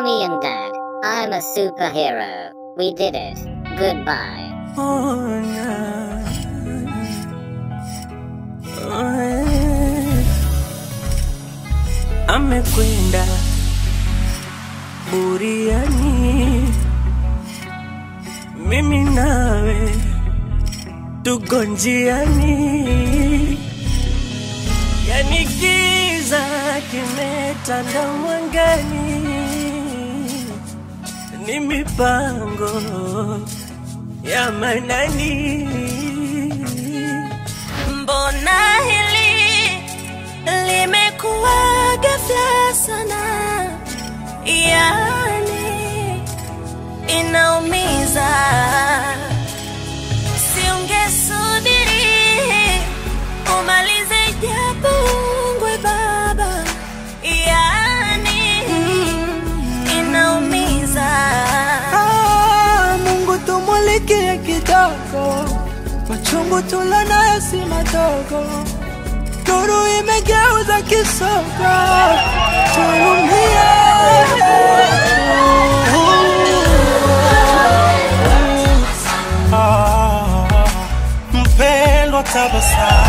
Mommy and Dad, I'm a superhero. We did it. Goodbye. Amekwenda buriani, mimi nawe tuko njiani, yani giza kimetanda mwangani, ni mipango ya manani. Mbona hili limekuwa ghafla sana, yani inaumiza. Siungesubiri umalize japo ungwe baba, yani inaumiza. Ah, Mungu tumulikie kidogo, machungu tulonayo si madogo, nuru imegeuza kisogo, tuhurumie. Ah, Mpendwa tabasamu